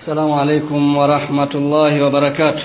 السلام عليكم ورحمة الله وبركاته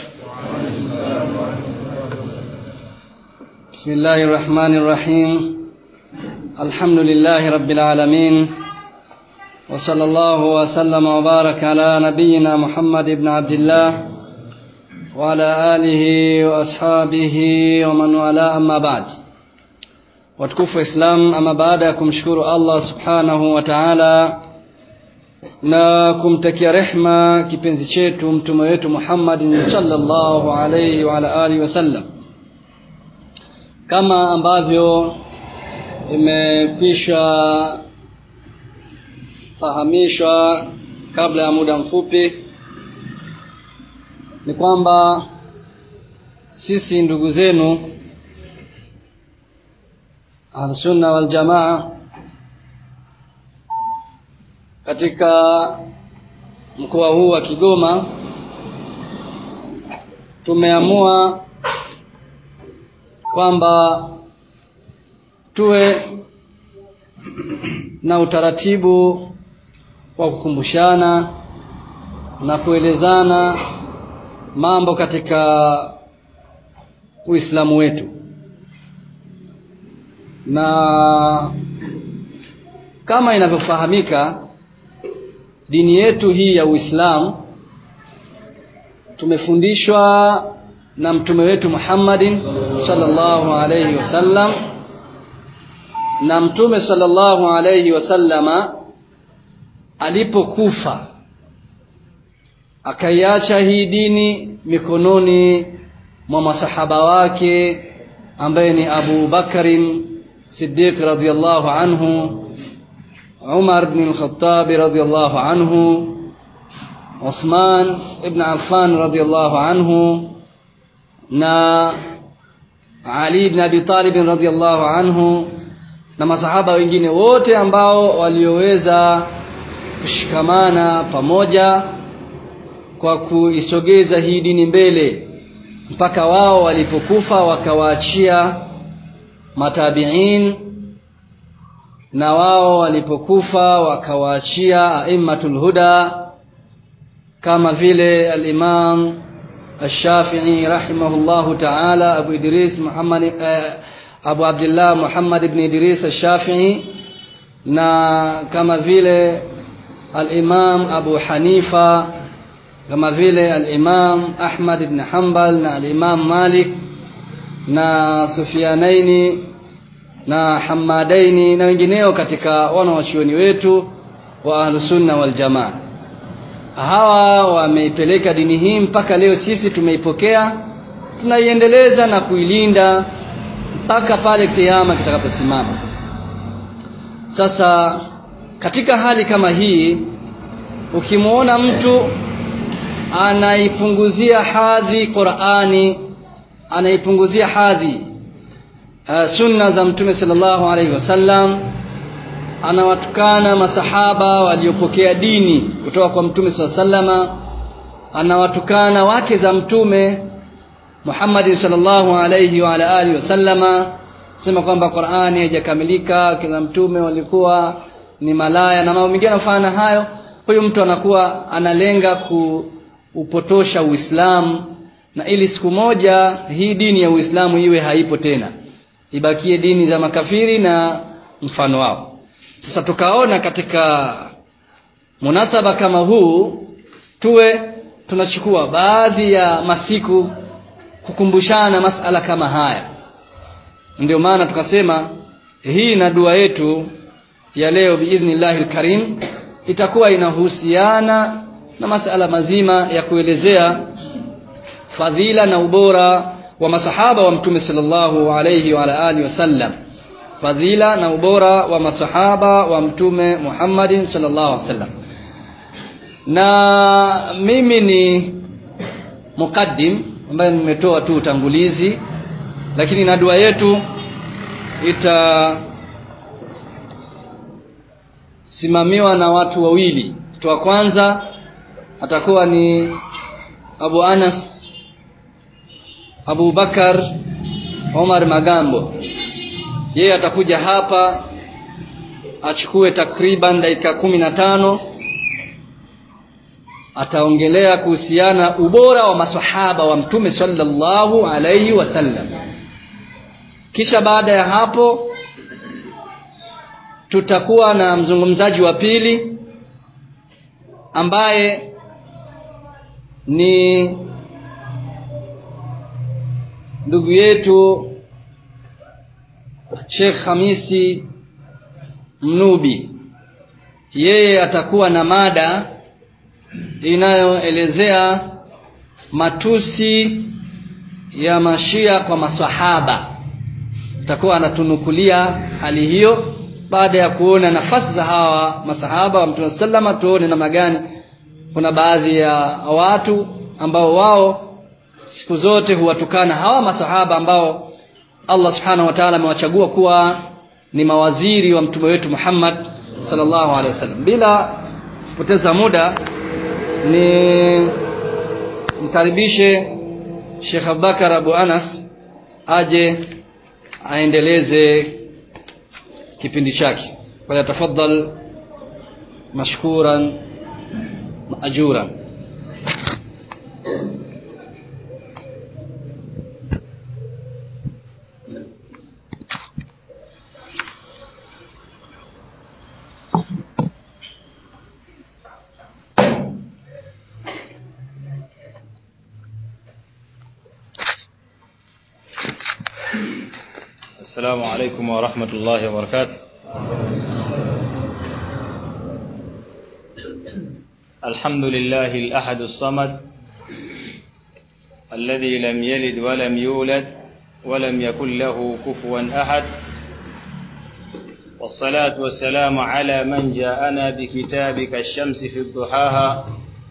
بسم الله الرحمن الرحيم الحمد لله رب العالمين وصلى الله وسلم وبارك على نبينا محمد بن عبد الله وعلى آله وأصحابه ومن والاه أما بعد watukufu wa Islam ama baada ya kumshukuru Allah subhanahu wa ta'ala na kumtakia rehma kipenzi chetu mtume wetu Muhammad sallallahu alayhi wa ala alihi wasallam kama ambavyo imekwisha fahamishwa kabla ya muda mfupi ni kwamba sisi ndugu zenu Ahlusunna wal Jamaa katika mkoa huu wa Kigoma tumeamua kwamba tuwe na utaratibu wa kukumbushana na kuelezana mambo katika Uislamu wetu na kama inavyofahamika dini yetu hii ya Uislamu tumefundishwa na mtume wetu Muhammadin sallallahu alayhi wasallam na mtume sallallahu alayhi wasallama alipokufa akaiacha hii dini mikononi mwa masahaba wake ambaye ni Abu Bakarin Siddiq radhiyallahu anhu Umar ibn al-Khattab radhiyallahu anhu Uthman ibn Affan radhiyallahu anhu na Ali ibn Abi Talib radhiyallahu anhu na masahaba wengine wote ambao walioweza kushikamana pamoja kwa kuisogeza hii dini mbele mpaka wao walipokufa wakawaachia matabiin na wao walipokufa wakawaachia aimmatul huda kama vile al-Imam Ash-Shafi'i rahimahullahu ta'ala Abu Idris Muhammad eh, Abu Abdullah Muhammad ibn Idris Ash-Shafi'i na kama vile al-Imam Abu Hanifa kama vile al-Imam Ahmad ibn Hanbal na al-Imam Malik na Sufyanaini na Hamadaini na wengineo katika wanawachuoni wetu wa Ahlusunna wal Jamaa. Hawa wameipeleka dini hii mpaka leo sisi tumeipokea, tunaiendeleza na kuilinda mpaka pale kiyama kitakaposimama. Sasa katika hali kama hii ukimwona mtu anaipunguzia hadhi Qur'ani anaipunguzia hadhi uh, sunna za mtume sallallahu alaihi wasallam anawatukana masahaba waliopokea dini kutoka kwa mtume sallallahu alaihi wasallama anawatukana wake za mtume Muhammad sallallahu alaihi wa ala alihi wasallama sema kwamba Qur'ani haijakamilika kila mtume walikuwa ni malaya na mambo mengine yanafanana hayo huyu mtu anakuwa analenga kuupotosha Uislamu na ili siku moja hii dini ya Uislamu iwe haipo tena ibakie dini za makafiri na mfano wao sasa tukaona katika munasaba kama huu tuwe tunachukua baadhi ya masiku kukumbushana masala kama haya ndio maana tukasema hii na dua yetu ya leo biidhnillahil karim itakuwa inahusiana na masala mazima ya kuelezea fadhila na ubora wa masahaba wa mtume sallallahu alayhi wa alihi wasallam fadhila na ubora wa masahaba wa mtume Muhammadin sallallahu alaihi wasallam na mimi ni muqaddim ambaye nimetoa tu utangulizi lakini na dua yetu ita simamiwa na watu wawili mtu wa kwanza atakuwa ni Abu Anas Abu Bakar Omar Magambo yeye atakuja hapa achukue takriban dakika kumi na tano ataongelea kuhusiana ubora wa maswahaba wa mtume sallallahu alaihi wasallam kisha baada ya hapo tutakuwa na mzungumzaji wa pili ambaye ni ndugu yetu Sheikh Hamisi Mnubi yeye atakuwa na mada inayoelezea matusi ya mashia kwa maswahaba atakuwa anatunukulia hali hiyo baada ya kuona nafasi za hawa masahaba wa Mtume sallama tuone namna gani kuna baadhi ya watu ambao wao siku zote huwatukana hawa masahaba ambao Allah subhanahu wa ta'ala amewachagua kuwa ni mawaziri wa mtume wetu Muhammad sallallahu alaihi wasallam bila kupoteza muda ni mkaribishe Sheikh Abubakar Abu Anas aje aendeleze kipindi chake kwa tafadhal mashkuran maajuran السلام عليكم ورحمة الله وبركاته الحمد لله الأحد الصمد الذي لم يلد ولم يولد ولم يكن له كفوا أحد والصلاة والسلام على من جاءنا بكتابك الشمس في الضحاها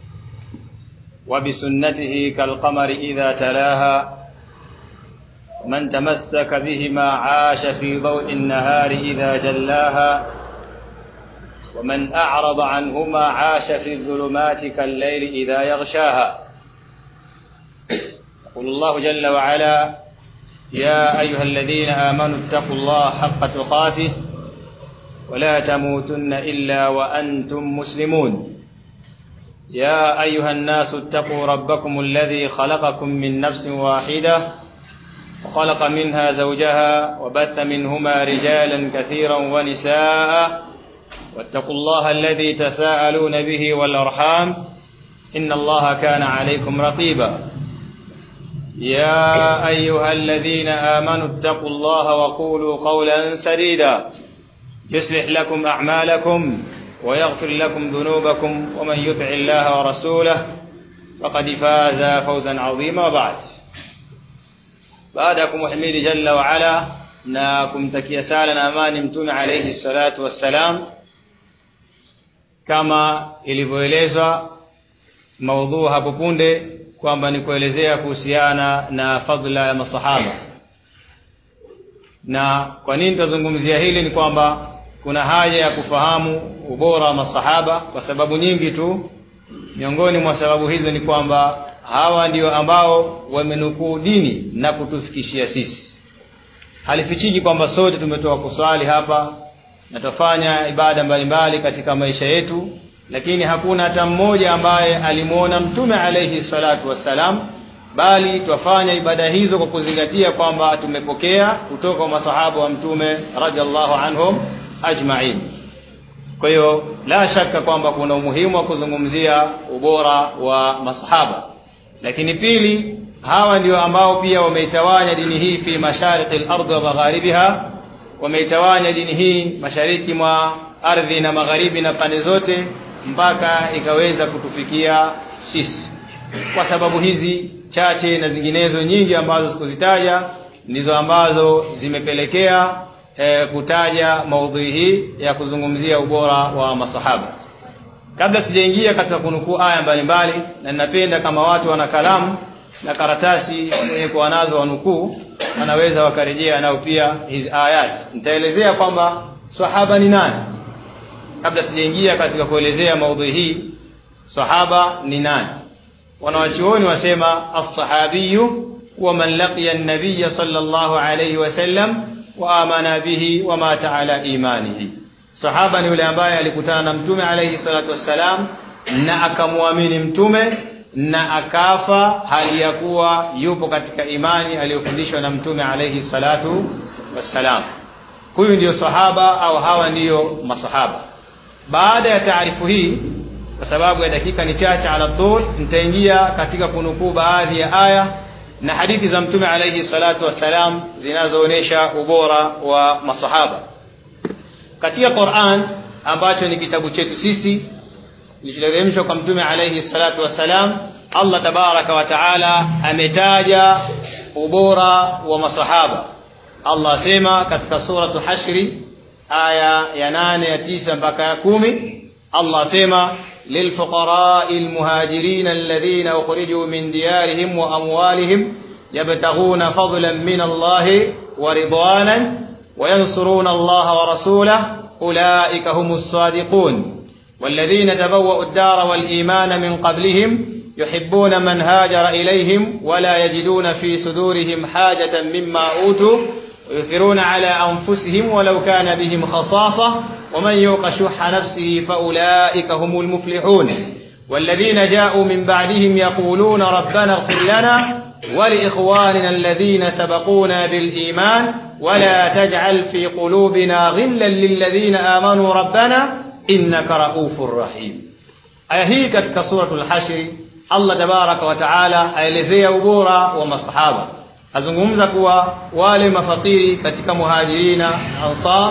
وبسنته كالقمر إذا تلاها من تمسك بهما عاش في ضوء النهار إذا جلاها ومن أعرض عنهما عاش في الظلمات كالليل إذا يغشاها يقول الله جل وعلا يا أيها الذين آمنوا اتقوا الله حق تقاته ولا تموتن إلا وأنتم مسلمون يا أيها الناس اتقوا ربكم الذي خلقكم من نفس واحدة وخلق منها زوجها وبث منهما رجالا كثيرا ونساء واتقوا الله الذي تساءلون به والأرحام إن الله كان عليكم رقيبا يا أيها الذين آمنوا اتقوا الله وقولوا قولا سديدا يصلح لكم أعمالكم ويغفر لكم ذنوبكم ومن يطع الله ورسوله فقد فاز فوزا عظيما وبعد baada ya kumhimidi jalla wa ala na kumtakia sala na amani mtume alayhi salatu wassalam kama ilivyoelezwa maudhu hapo punde kwamba ni kuelezea kuhusiana na fadhila ya masahaba na kwa nini tutazungumzia hili ni kwamba kuna haja ya kufahamu ubora wa masahaba kwa sababu nyingi tu miongoni mwa sababu hizo ni kwamba hawa ndio ambao wamenukuu dini na kutufikishia sisi halifichiki kwamba sote tumetoka kuswali hapa na tufanya ibada mbalimbali katika maisha yetu lakini hakuna hata mmoja ambaye alimwona mtume alayhi salatu wassalam bali twafanya ibada hizo kwa kuzingatia kwamba tumepokea kutoka kwa masahaba wa mtume radhiallahu anhum ajma'in kwa hiyo la shaka kwamba kuna umuhimu wa kuzungumzia ubora wa masahaba lakini pili hawa ndio ambao pia wameitawanya dini hii fi mashariki al-ardh wa magharibiha wameitawanya dini hii mashariki mwa ardhi na magharibi na pande zote mpaka ikaweza kutufikia sisi kwa sababu hizi chache na zinginezo nyingi ambazo sikuzitaja ndizo ambazo zimepelekea e, kutaja maudhui hii ya kuzungumzia ubora wa masahaba kabla sijaingia katika kunukuu aya mbalimbali na ninapenda kama watu wana kalamu na karatasi wenye kuwa nazo wanukuu wanaweza wakarejea nao pia hizi ayat nitaelezea kwamba sahaba ni nani kabla sijaingia katika kuelezea maudhui hii sahaba ni nani wanawachuoni wasema as-sahabiyu wa man laqiya an-nabiy sallallahu alayhi wasallam wa amana bihi wa mata ala imanihi sahaba ni yule ambaye alikutana na mtume alayhi salatu wassalam na akamwamini mtume na akafa hali ya kuwa yupo katika imani aliyofundishwa na mtume alayhi salatu wassalam huyu ndiyo sahaba au hawa ndiyo masahaba baada ya taarifu hii kwa sababu ya dakika ni chache ala tul nitaingia katika kunukuu baadhi ya aya na hadithi za mtume alayhi salatu wassalam zinazoonyesha ubora wa masahaba katika Qur'an ambacho ni kitabu chetu sisi kilichoteremshwa kwa mtume alayhi salatu wassalam Allah tabaraka wa taala ametaja ubora wa masahaba Allah asema katika suratu hashri aya ya nane ya tisa mpaka ya kumi Allah asema للفقراء المهاجرين الذين أخرجوا من ديارهم وأموالهم يبتغون فضلا من الله ورضوانا وينصرون الله ورسوله أولئك هم الصادقون والذين تبوأوا الدار والإيمان من قبلهم يحبون من هاجر إليهم ولا يجدون في صدورهم حاجة مما أوتوا ويؤثرون على أنفسهم ولو كان بهم خصاصة ومن يوق شح نفسه فأولئك هم المفلحون والذين جاءوا من بعدهم يقولون ربنا اغفر لنا ولإخواننا الذين سبقونا بالإيمان ولا تجعل في قلوبنا غلا للذين آمنوا ربنا إنك رؤوف رحيم aya hii katika suratul hashri allah tabaraka wa taala aelezea ubora wa masahaba azungumza kuwa wale mafakiri katika muhajirina ansar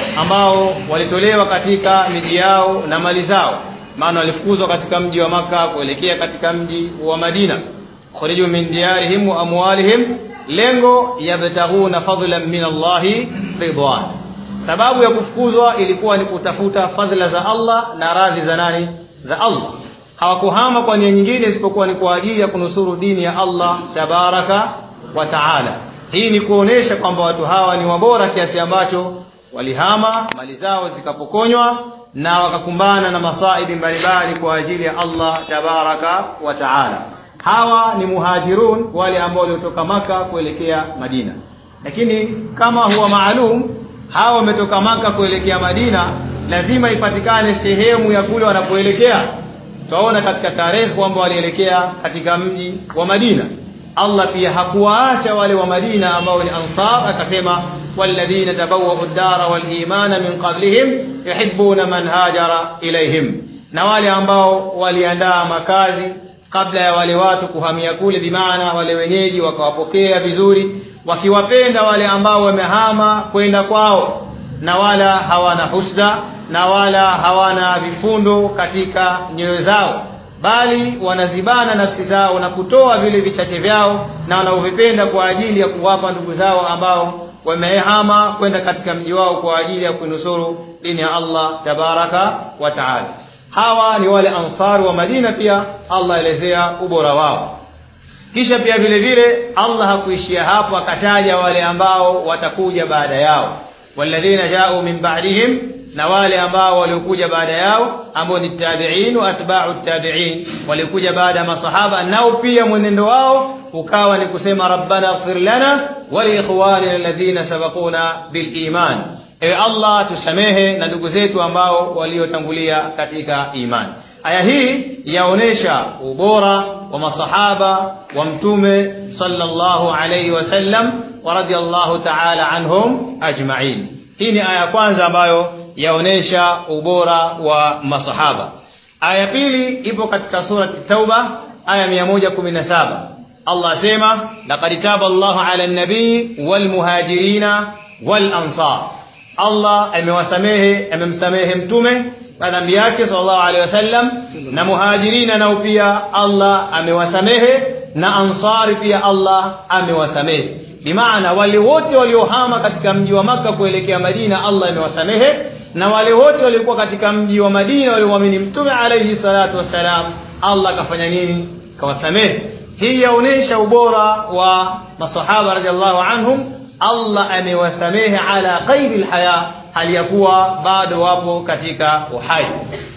ambao walitolewa katika miji yao na mali zao maana walifukuzwa katika mji wa maka kuelekea katika mji wa madina khurijuu min diyarihim wa amwalihim lengo yabtaghuna fadlan min allahi ridwan sababu ya kufukuzwa ilikuwa ni kutafuta fadhila za allah na radhi za nani za allah hawakuhama kwa nia nyingine isipokuwa ni kwa ajili ya kunusuru dini ya allah tabaraka wa taala hii ni kuonesha kwamba watu hawa ni wabora kiasi ambacho walihama mali zao zikapokonywa na wakakumbana na masaibi mbalimbali kwa ajili ya allah tabaraka wa taala hawa ni muhajirun wale ambao waliotoka maka kuelekea madina lakini kama huwa maalum hawa wametoka maka kuelekea madina lazima ipatikane sehemu ya kule wanapoelekea tutaona katika tarehe kwamba walielekea katika mji wa madina allah pia hakuwaacha wale wa madina ambao ni ansar akasema والذين تبوأوا الدار والإيمان من قبلهم يحبون من هاجر إليهم na wale ambao waliandaa makazi kabla ya wale watu kuhamia kule bimaana wale wenyeji wakawapokea vizuri wakiwapenda wale ambao wamehama kwenda kwao na wala hawana husda na wala hawana vifundo katika nyoyo zao bali wanazibana nafsi zao na kutoa vile vichache vyao na wanaovipenda kwa ajili ya kuwapa ndugu zao ambao wamehama kwenda katika mji wao kwa ajili ya kuinusuru dini ya Allah tabaraka wa taala hawa ni wale ansari wa Madina pia Allah elezea ubora wao kisha pia vile vile Allah hakuishia hapo akataja wale ambao watakuja baada yao walladhina ja'u min ba'dihim na wale ambao waliokuja baada yao ambao ni tabi'in wa atba'u tabi'in waliokuja baada ya masahaba nao pia mwenendo wao ukawa ni kusema rabbana ighfir lana wa li ikhwanina alladhina sabaquna bil iman ewe Allah tusamehe na ndugu zetu ambao waliotangulia katika imani aya hii yaonesha ubora wa masahaba wa mtume sallallahu alayhi wasallam wa radiyallahu ta'ala anhum ajma'in hii ni aya kwanza ambayo yaonesha ubora wa masahaba aya pili ipo katika sura tauba aya 117 Allah asema laqad taba Allahu ala an-nabii wal muhajirina wal ansar Allah amewasamehe amemsamehe mtume kwa dhambi yake sallallahu alaihi wasallam na muhajirina nao pia Allah amewasamehe na ansari pia Allah amewasamehe bimaana wale wote waliohama katika mji wa maka kuelekea Madina Allah amewasamehe na wale wote waliokuwa katika mji wa Madina waliomwamini mtume alayhi salatu wassalam Allah akafanya nini kawasamehe hii yaonesha ubora wa masahaba radhiallahu anhum Allah amewasamehe ala qaidi alhaya hali ya kuwa bado wapo katika uhai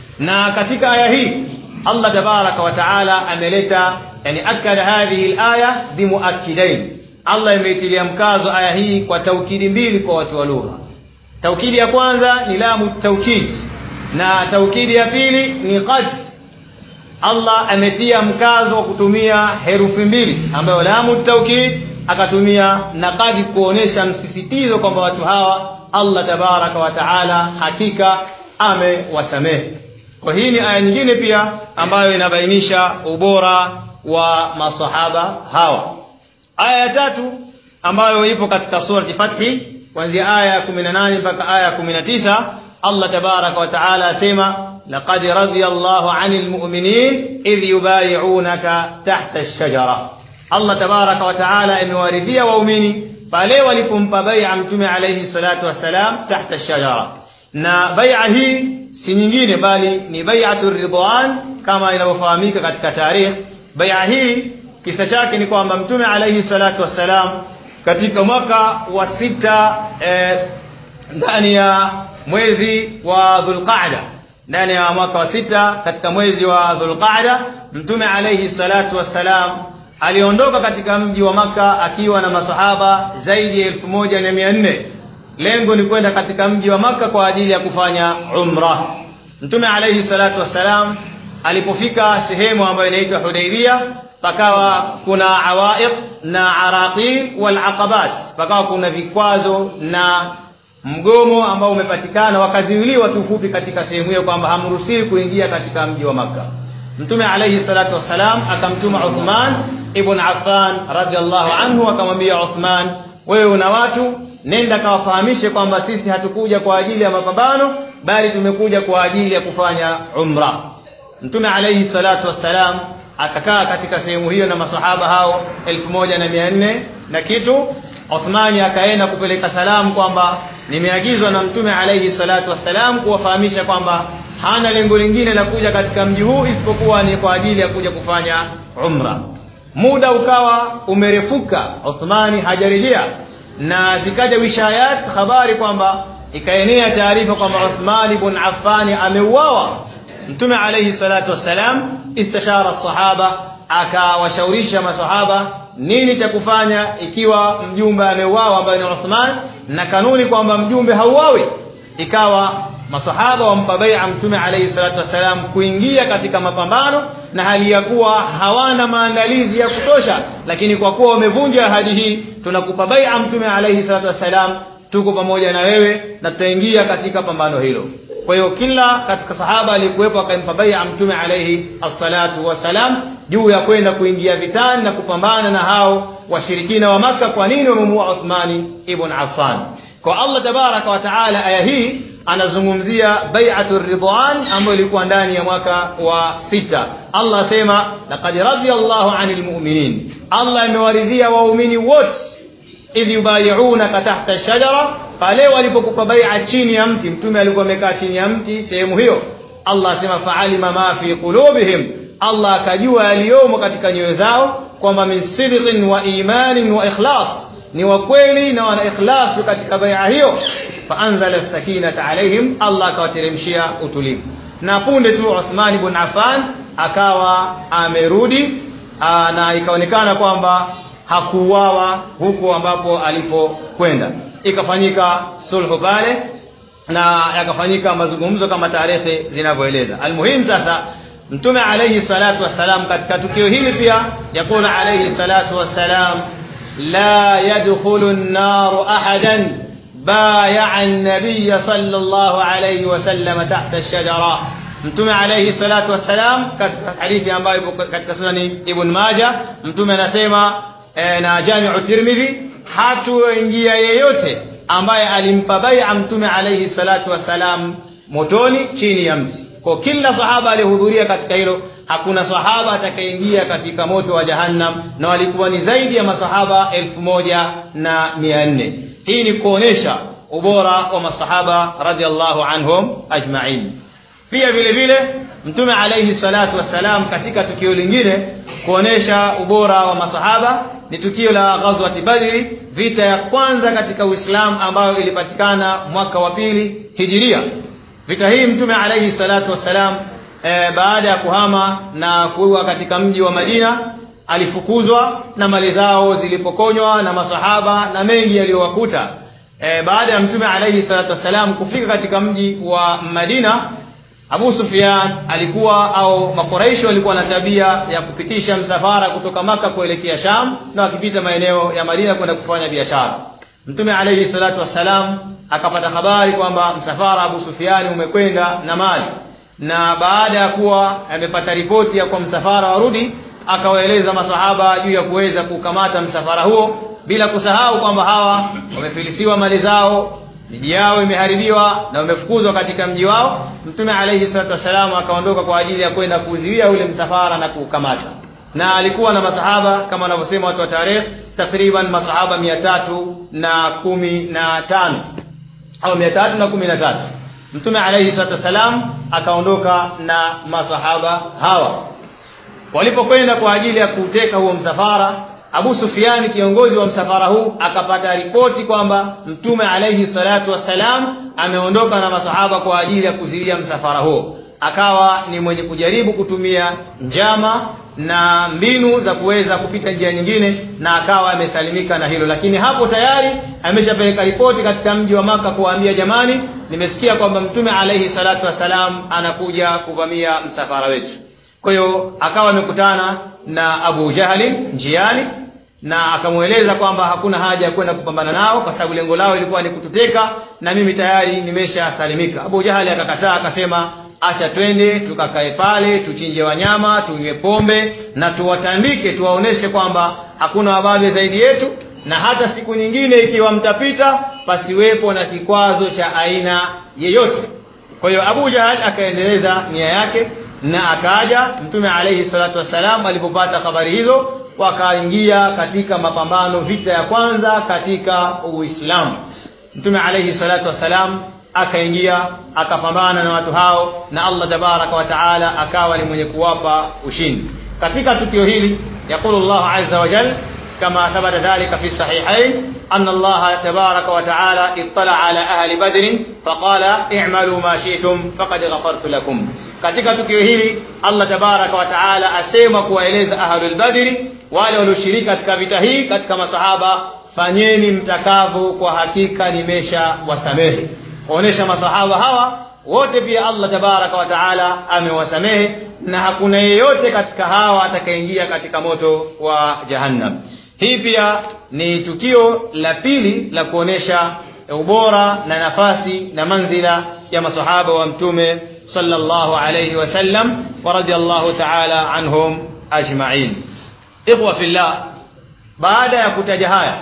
na katika aya hii Allah tabaraka wa taala ameleta yani akada hadhihi alaya bimuakkidain Allah imeitilia mkazo aya hii kwa taukidi mbili kwa watu wa lugha taukidi ya kwanza ni lamu taukid na taukidi ya pili ni qad Allah ametia mkazo wa kutumia herufi mbili ambayo lamu taukid akatumia na kadi kuonesha msisitizo kwamba watu hawa Allah tabaraka wa taala hakika amewasamehe kwa hii ni aya nyingine pia ambayo inabainisha ubora wa masahaba hawa aya ya tatu ambayo ipo katika surati fathi kuanzia aya ya 18 mpaka aya ya 19 Allah tabaraka wa taala asema laqad radiyallahu 'anil mu'minin idh yubayi'unaka tahta ash-shajara Allah tabaraka wa taala amewaridhia waumini pale walipompa bai'a mtume alayhi salatu wassalam tahta ash-shajara na bai'a hii si nyingine bali ni bai'atur ridwan kama inavyofahamika katika tarikh bai'a hii kisa chake ni kwamba mtume alayhi salatu wassalam katika mwaka wa sita ndani eh, ya mwezi wa Dhulqa'da ndani ya mwaka wa sita katika mwezi wa Dhulqa'da mtume alayhi salatu wassalam aliondoka katika mji wa maka akiwa na masahaba zaidi ya elfu moja na mia nne lengo ni kwenda katika mji wa maka kwa ajili ya kufanya umra mtume alayhi salatu wassalam alipofika sehemu ambayo inaitwa Hudaybia pakawa kuna awaiq na araqib wal aqabat pakawa kuna vikwazo na mgomo ambao umepatikana wakaziwiliwa tufupi katika sehemu hiyo kwamba hamruhusiwi kuingia katika mji wa maka mtume alayhi salatu wassalam akamtuma Uthman ibn Affan radhiallahu anhu akamwambia Uthman wewe una watu nenda kawafahamishe kwamba sisi hatukuja kwa ajili ya mapambano bali tumekuja kwa ajili ya kufanya umra mtume alayhi salatu wassalam akakaa katika sehemu hiyo na masahaba hao elfu moja na mia nne na kitu Uthmani akaenda kupeleka salamu kwamba nimeagizwa na mtume alayhi salatu wassalam kuwafahamisha kwamba hana lengo lingine la kuja katika mji huu isipokuwa ni kwa ajili ya kuja kufanya umra muda ukawa umerefuka Uthmani hajarejea na zikaja wishayat habari kwamba ikaenea taarifa kwamba Uthman ibn Affan ameuawa mtume alayhi salatu wassalam istashara sahaba akawashaurisha masahaba nini cha kufanya ikiwa mjumbe ameuawa ambaye ni Uthman na kanuni kwamba mjumbe hauawi ikawa masahaba wampa bai'a mtume alayhi salatu wassalam kuingia katika mapambano na hali ya kuwa hawana maandalizi ya kutosha lakini kwa kuwa wamevunja ahadi hii tunakupa bai'a mtume alayhi salatu wassalam tuko pamoja na wewe na tutaingia katika pambano hilo kwa hiyo kila katika sahaba aliyekuwepo akampa bai'a mtume alayhi assalatu wassalam juu ya kwenda kuingia vitani na kupambana na hao washirikina wa maka kwa nini wamemuua Uthmani ibn Affan kwa Allah tabaraka wa taala aya hii anazungumzia bai'atu ridwan ambayo ilikuwa ndani ya mwaka wa sita Allah asema laqad radiyallahu 'anil mu'minin Allah amewaridhia waumini wote idh yubayi'unaka tahta ash-shajara pale walipokupa bai'a chini ya mti mtume alikuwa amekaa chini ya mti sehemu hiyo Allah asema fa'alima ma fi qulubihim Allah akajua yaliyomo katika nyoyo zao kwamba min sidqin wa imanin wa ikhlas ni wa kweli na wana ikhlasu katika bai'a hiyo faanzala sakinata alaihim Allah akawateremshia utulivu na punde tu Uthman ibn Affan akawa amerudi aa, na ikaonekana kwamba hakuuawa huko ambapo alipokwenda ikafanyika sulhu pale na yakafanyika mazungumzo kama tarehe zinavyoeleza almuhimu sasa mtume alayhi salatu wassalam katika tukio hili pia yakuna alayhi salatu wassalam la yadkhulu an-nar ahadan بايع النبي صلى الله عليه وسلم تحت الشجرة mtume alayhi salatu wassalam katika hadithi ambayo ipo katika sunani ibn Majah mtume anasema e, na Jami'u Tirmidhi hatuingia yeyote ambaye alimpa bai'a mtume alayhi salatu wassalam motoni chini ya mti kwa kila sahaba alihudhuria katika hilo hakuna sahaba atakayeingia katika moto wa jahannam na walikuwa ni zaidi ya masahaba elfu moja na mia nne hii ni kuonesha ubora wa masahaba radhiallahu anhum ajma'in pia vile vile mtume alayhi salatu wassalam katika tukio lingine kuonesha ubora wa masahaba ni tukio la ghazwati badri vita ya kwanza katika uislamu ambayo ilipatikana mwaka wa pili hijiria vita hii mtume alayhi salatu wassalam e, baada ya kuhama na kuwa katika mji wa Madina alifukuzwa na mali zao zilipokonywa na masahaba na mengi yaliyowakuta e, baada ya mtume alayhi salatu wassalam kufika katika mji wa Madina Abu Sufyan alikuwa au makuraishi walikuwa na tabia ya kupitisha msafara kutoka Maka kuelekea Sham na wakipita maeneo ya Madina kwenda kufanya biashara. Mtume alayhi salatu wassalam akapata habari kwamba msafara Abu Sufyan umekwenda na mali, na baada ya kuwa amepata ripoti ya kwa msafara warudi, akawaeleza masahaba juu ya kuweza kukamata msafara huo, bila kusahau kwamba hawa wamefilisiwa mali zao miji yao imeharibiwa na wamefukuzwa katika mji wao. Mtume alayhi salatu wassalam akaondoka kwa ajili ya kwenda kuzuia ule msafara na kuukamata, na alikuwa na masahaba kama wanavyosema watu wa tarehe, takriban masahaba mia tatu na kumi na tano au mia tatu na kumi na tatu. Mtume alayhi salatu wassalam akaondoka na masahaba hawa. Walipokwenda kwa ajili ya kuuteka huo msafara Abu Sufyan kiongozi wa msafara huu akapata ripoti kwamba Mtume alayhi salatu wassalam ameondoka na masahaba kwa ajili ya kuzilia msafara huo. Akawa ni mwenye kujaribu kutumia njama na mbinu za kuweza kupita njia nyingine, na akawa amesalimika na hilo, lakini hapo tayari ameshapeleka ripoti katika mji wa Maka kuwaambia, jamani, nimesikia kwamba Mtume alayhi salatu wassalam anakuja kuvamia msafara wetu. Kwa hiyo akawa amekutana na Abu Jahali njiani na akamweleza kwamba hakuna haja ya kwenda kupambana nao kwa sababu lengo lao ilikuwa ni kututeka na mimi tayari nimeshasalimika. Abu Jahali akakataa, akasema acha twende tukakae pale tuchinje wanyama, tunywe pombe na tuwatandike, tuwaoneshe kwamba hakuna wababe zaidi yetu, na hata siku nyingine ikiwa mtapita, pasiwepo na kikwazo cha aina yeyote. Kwa hiyo Abu Jahal akaendeleza nia yake na akaja Mtume alayhi salatu wassalam alipopata habari hizo, wakaingia katika mapambano, vita ya kwanza katika Uislamu. Mtume alayhi salatu wassalam akaingia akapambana na watu hao, na Allah tabaraka wa taala akawa ni mwenye kuwapa ushindi. Katika tukio hili yaqulu Allah azza wa jalla كما ثبت ذلك في الصحيحين أن الله تبارك وتعالى اطلع على أهل بدر فقال اعملوا ما شئتم فقد غفرت لكم katika tukio hili Allah tabaraka wa taala asema kuwaeleza ahlul badri wale walioshiriki katika vita hii katika masahaba fanyeni mtakavyo kwa hakika nimesha wasamehe kuonesha masahaba hawa wote pia Allah tabaraka wa taala amewasamehe na hakuna yeyote katika hawa atakayeingia katika moto wa jahannam hii pia ni tukio la pili la kuonesha ubora na nafasi na manzila ya masahaba wa mtume sallallahu alayhi wasallam wa radiyallahu ta'ala anhum ajma'in ikhwa fillah baada ya kutaja haya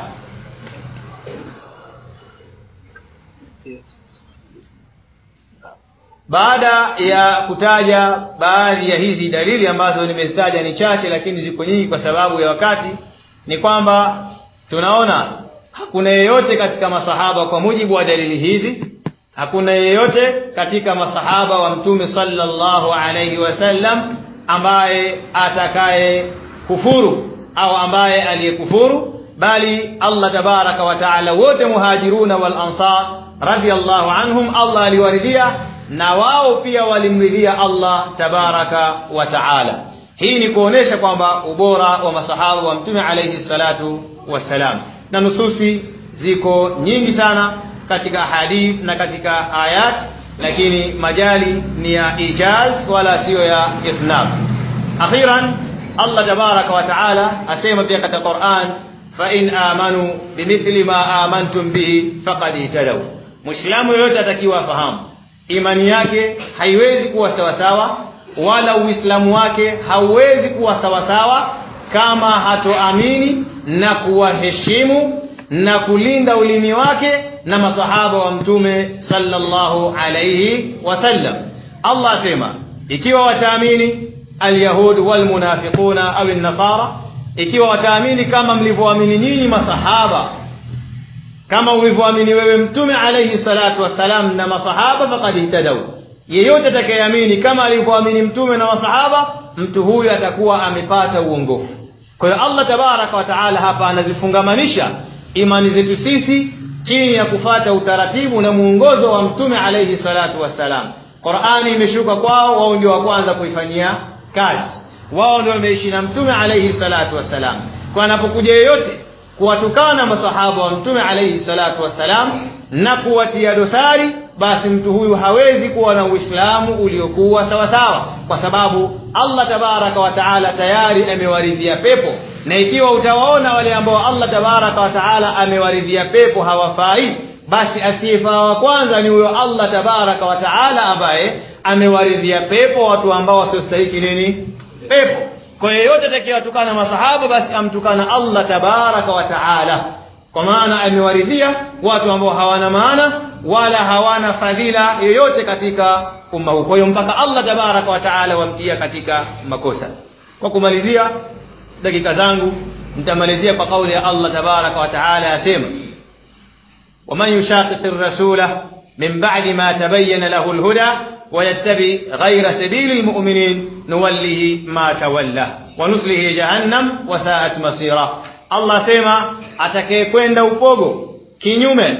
baada ya kutaja baadhi ya hizi dalili ambazo nimezitaja ni chache lakini ziko nyingi kwa sababu ya wakati ni kwamba tunaona hakuna yeyote katika masahaba kwa mujibu wa dalili hizi hakuna yeyote katika masahaba wa mtume sallallahu alayhi wasallam ambaye atakaye kufuru au ambaye aliyekufuru bali Allah tabaraka wa taala wote muhajiruna wal ansar radiyallahu anhum Allah aliwaridhia na wao pia walimridhia Allah tabaraka wa taala hii ni kuonesha kwamba ubora wa masahaba wa mtume alayhi salatu wassalam na nususi ziko nyingi sana katika hadith na katika ayat lakini majali ni ya ijaz wala siyo ya ithnab akhiran Allah tabaraka wa taala asema pia katika Qur'an fa in amanu bimithli ma amantum bihi faqad ihtadaw muislamu yoyote atakiwa afahamu imani yake haiwezi kuwa sawasawa wala uislamu wake hauwezi kuwa sawasawa kama hatoamini na kuwaheshimu na kulinda ulimi wake na masahaba wa mtume sallallahu alayhi wasallam Allah asema ikiwa wataamini alyahud walmunafiquna au an-nasara ikiwa wataamini kama mlivyoamini nyinyi masahaba kama ulivyoamini wewe mtume alayhi salatu wasalam na masahaba faqad ihtadaw yeyote atakayeamini kama alivyoamini mtume na masahaba mtu huyu atakuwa amepata uongofu kwa hiyo Allah tabaraka wa taala hapa anazifungamanisha imani zetu sisi chini ya kufata utaratibu na muongozo wa mtume alayhi salatu wassalam Qur'ani imeshuka kwao wao ndio wa kwanza kuifanyia kazi wao ndio wameishi na mtume alayhi salatu wassalam kwa anapokuja yeyote kuwatukana masahaba wa mtume alayhi salatu wassalam na kuwatia dosari basi mtu huyu hawezi kuwa na uislamu uliokuwa sawasawa kwa sababu allah tabaraka wa taala tayari amewaridhia pepo na ikiwa utawaona wale ambao allah tabaraka wa taala amewaridhia pepo hawafai basi asiyefaa wa kwanza ni huyo allah tabaraka wa taala ambaye amewaridhia pepo watu ambao wasiostahiki nini pepo kwa yeyote atakayewatukana masahaba basi amtukana allah tabaraka wa taala kwa maana amewaridhia watu ambao hawana maana wala hawana fadhila yoyote katika umma huu kwa hiyo mpaka allah tabaraka wa taala wamtia katika makosa kwa kumalizia dakika zangu nitamalizia kwa kauli ya allah tabaraka wa taala yasema ومن يشاقق الرسول من بعد ما تبين له الهدى ويتبع غير سبيل المؤمنين نوله ما تولى ونصله جهنم وساءت مصيرا الله سيما atakayekwenda upogo kinyume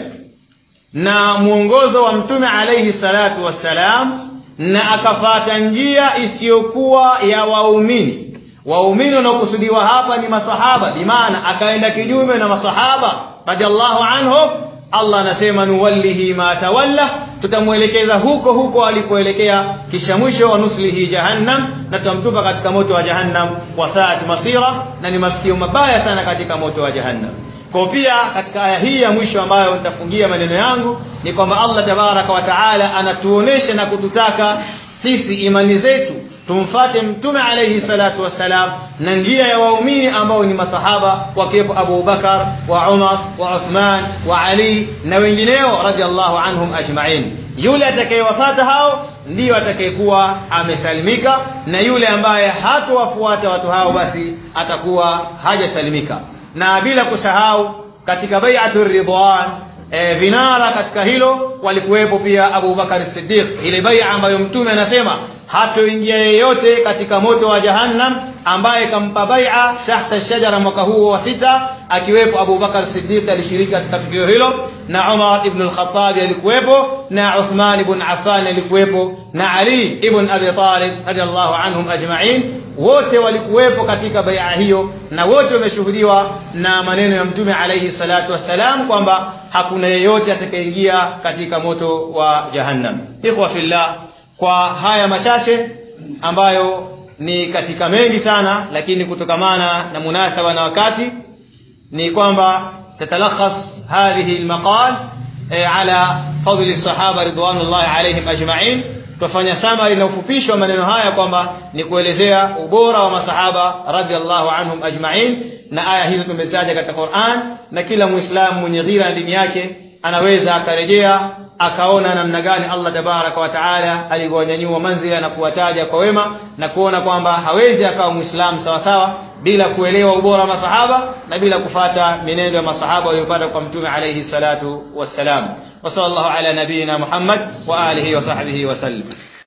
na mwongozo wa mtume alayhi salatu wassalam na akafata njia isiyokuwa ya waumini waumini wanaokusudiwa hapa ni masahaba bimaana akaenda kinyume na masahaba radiallahu anhum allah anasema nuwallihi ma tawalla tutamwelekeza huko huko alikoelekea kisha mwisho wa nuslihi jahannam na tutamtupa katika moto wa jahannam wasaat masira na ni mafikio mabaya sana katika moto wa jahannam kwa pia katika aya hii ya mwisho ambayo nitafungia maneno yangu ni kwamba allah tabaraka wa taala anatuonesha na kututaka sisi imani zetu tumfate mtume alayhi salatu wassalam na njia ya waumini ambao ni masahaba wakiwepo Abu Bakar wa Umar wa Uthman wa Ali na wengineo radhiallahu anhum ajma'in yule atakayewafata hao ndiyo atakayekuwa amesalimika na yule ambaye hatowafuata watu hao basi atakuwa hajasalimika na bila kusahau katika bai'atu ridwan e, vinara katika hilo walikuwepo pia Abu Bakar Siddiq ile bai'a ambayo mtume anasema hatoingia yeyote katika moto wa jahannam ambaye kampa bai'a tahta shajara mwaka huo wa sita akiwepo Abu Bakar Siddiq alishiriki katika tukio hilo na Umar ibn al-Khattab alikuwepo na Uthman ibn Affan alikuwepo na Ali ibn Abi Talib radiyallahu anhum ajma'in wote walikuwepo katika bai'a hiyo na wote wameshuhudiwa na maneno ya mtume alayhi salatu wassalam kwamba hakuna yeyote atakayeingia katika moto wa jahannam ikhwa fillah kwa haya machache ambayo ni katika mengi sana lakini kutokamana na munasaba na wakati ni kwamba tatalakhas hadhihi almaqal ala fadli sahaba ridwanullahi alayhim ajma'in tufanya summary na ufupisho wa maneno haya kwamba ni kuelezea ubora wa masahaba radhiallahu anhum ajma'in na aya hizo tumezitaja katika Qur'an na kila muislamu mwenye ghira dini yake anaweza akarejea akaona namna gani Allah tabaraka wa taala alivyonyanyua manzila na kuwataja kwa wema na kuona kwamba hawezi akawa muislamu sawa sawa bila kuelewa ubora wa masahaba na bila kufata mienendo ya masahaba waliopata kwa mtume alayhi salatu wassalam wa sallallahu ala nabiyina Muhammad wa alihi wa sahbihi wasallam